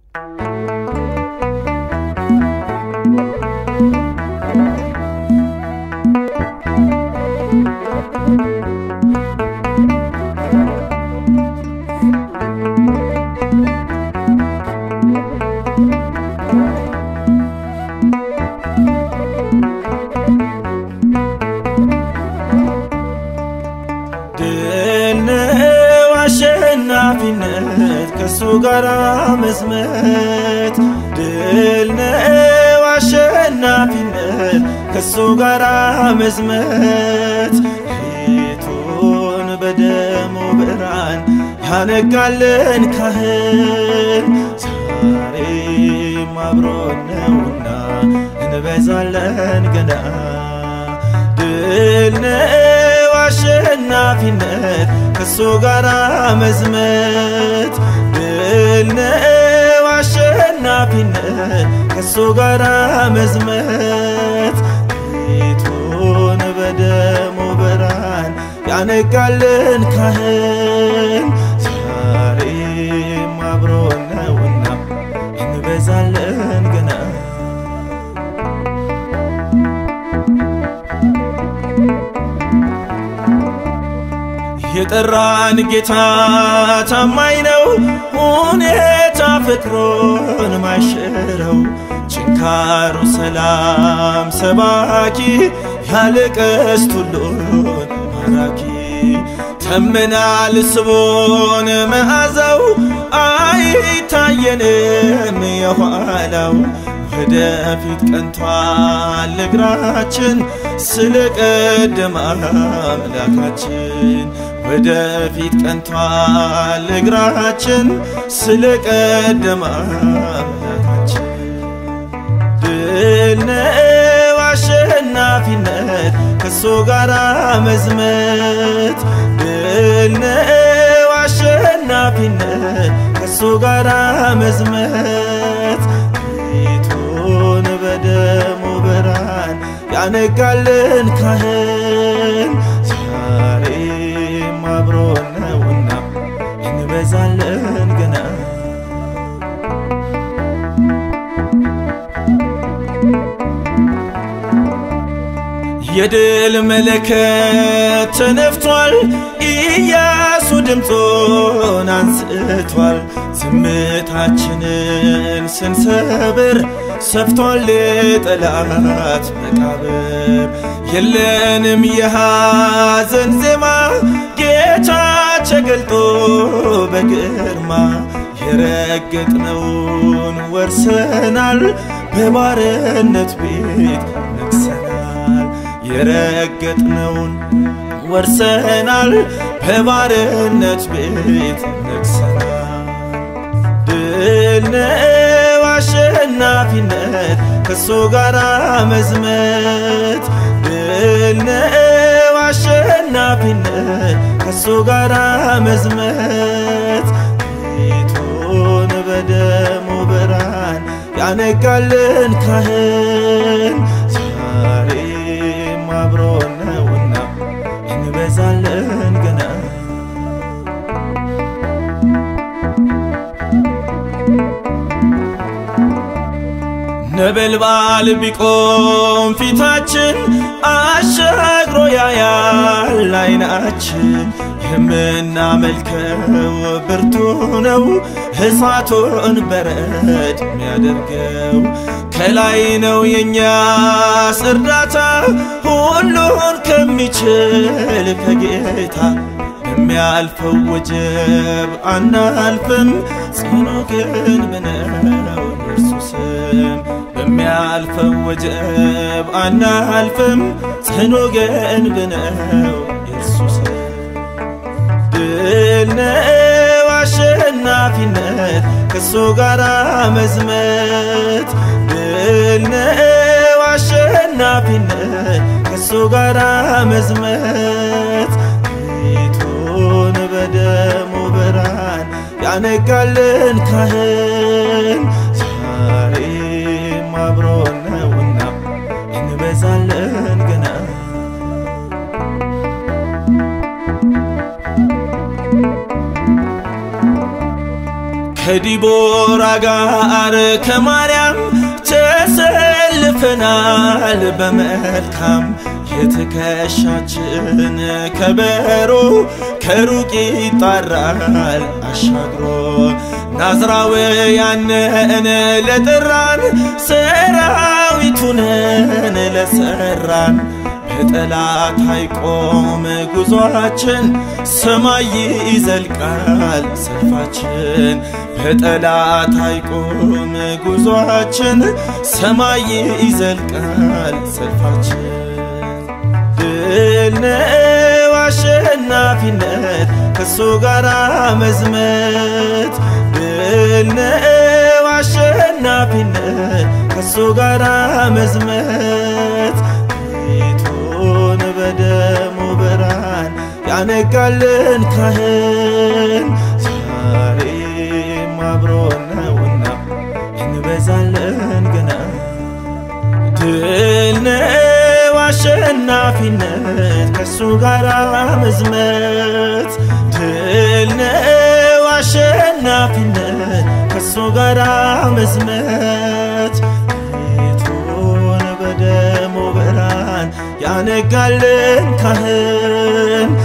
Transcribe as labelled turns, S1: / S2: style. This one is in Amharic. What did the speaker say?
S1: ድል ነው አሸናፊነት ከሱ ጋራ መዝመት ድል ነው አሸናፊነት ከሱ ጋራ መዝመት ፊቱን በደሙ ብርሃን ያነጋልን ካህን ዛሬም አብሮን ነውና እንበዛለን ገና ድል ነው አሸናፊነት ከሱ ጋራ መዝመት ድል ነው አሸናፊነት ከሱ ጋራ መዝመት ፊቱን በደሙ ብርሃን ያነጋልን ካህን ዛሬም አብሮን ነውና እንበዛለን ገና የጠራን ጌታ ታማኝ ነው፣ ሁኔታ ፍቅሩን ማይሽረው ችንካሩ ሰላም ሰባኪ ያለ ቀስት ሁሉን ማራኪ ተምናል ስቦን መዓዛው አይታየንም የኋላው ወደፊት ቀንቷል እግራችን ስለ ቀደመ አምላካችን ወደፊት ቀንቷል እግራችን ስለ ቀደመ አምላካችን ድል ነው አሸናፊነት ከሱ ጋራ መዝመት ድል ነው አሸናፊነት ከሱ ጋራ መዝመት ፊቱን በደሙ ብርሃን ያነጋልን ካህን ዛሬም አብሮን ነውና እንበዛለን ገና የድል መለከት ተነፍቷል፣ ኢያሱ ድምፁን አንስቷል። ዝምታችንን ስንሰብር ሰፍቷል የጠላት መቃብር። የለንም የሐዘን ዜማ ጌታ ተገልጦ በግርማ የረገጥነውን ወርሰናል፣ በባርነት ቤት ነግሰናል። የረገጥነውን ወርሰናል፣ በባርነት ቤት ነግሰናል። ድል ነው አሸናፊነት ከሱ ጋራ መዝመት ድል ነው አሸናፊነት ከሱ ጋራ መዝመት ፊቱን በደሙ ብርሃን ያነጋልን ካህን ዛሬም አብሮን ነውና እንበዛለን ገና ነበልባል ቢቆም ፊታችን አሻግሮ ያያል አይናችን የምናመልከው ብርቱ ነው እሳቱን በረድ የሚያደርገው ከላይ ነው የእኛስ እርዳታ ሁሉን ከሚችል ከጌታ በሚያልፈው ወጀብ አናልፍም ጽኑ ግን ምነው የእርሱ ስም በሚያልፈው ወጀብ አናልፍም ጽኑ ግን ብነው የእርሱ ስም ድል ነው አሸናፊነት ከሱ ጋራ መዝመት ድል ነው አሸናፊነት ከሱ ጋራ መዝመት ፊቱን በደሙ ብርሃን ያነጋልን ካህን ዛሬም አብሮን ነውና እንበዛለን ገና ከዲቦራ ጋር ከማርያም ተሰልፈናል በመልካም የትከሻችን ከበሮ ከሩቅ ይጣራል አሻግሮ ናዝራውያንን ለጠራን ሰራዊቱንን ለሰራን በጠላት አይቆም ጉዟችን ሰማይ ይዘልቃል ሰልፋችን በጠላት አይቆም ጉዟችን ሰማይ ይዘልቃል ሰልፋችን ድል ነው አሸናፊነት ከሱ ጋራ መዝመት ድል ነው አሸናፊነት ከሱ ጋራ መዝመት ቤቱን በደሙ ብርሃን ያነጋልን ካህን ዛሬም አብሮን ነውና እንበዛለን ገና ድል ነው አሸናፊነት ከሱ ጋራ መዝመት ድል ነው አሸናፊነት ከሱ ጋራ መዝመት ቤቱን በደሙ ብርሃን ያነጋልን ካህን